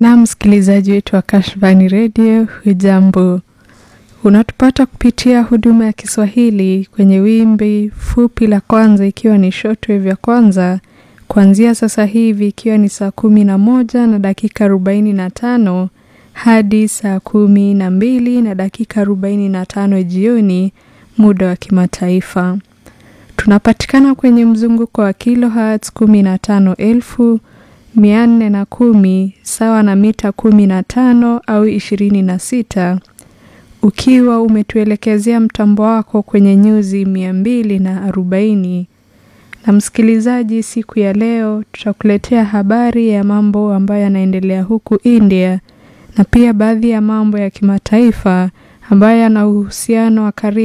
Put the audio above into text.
Na msikilizaji wetu wa Kashfani Radio, hujambo? Unatupata kupitia huduma ya Kiswahili kwenye wimbi fupi la kwanza, ikiwa ni shortwave ya kwanza, kuanzia sasa hivi ikiwa ni saa kumi na moja na dakika arobaini na tano hadi saa kumi na mbili na dakika arobaini na tano jioni, muda wa kimataifa. Tunapatikana kwenye mzunguko wa kilohertz kumi na tano elfu mia nne na kumi sawa na mita kumi na tano au ishirini na sita ukiwa umetuelekezea mtambo wako kwenye nyuzi mia mbili na arobaini. Na msikilizaji, siku ya leo tutakuletea habari ya mambo ambayo yanaendelea huku India na pia baadhi ya mambo ya kimataifa ambayo yana uhusiano wa karibu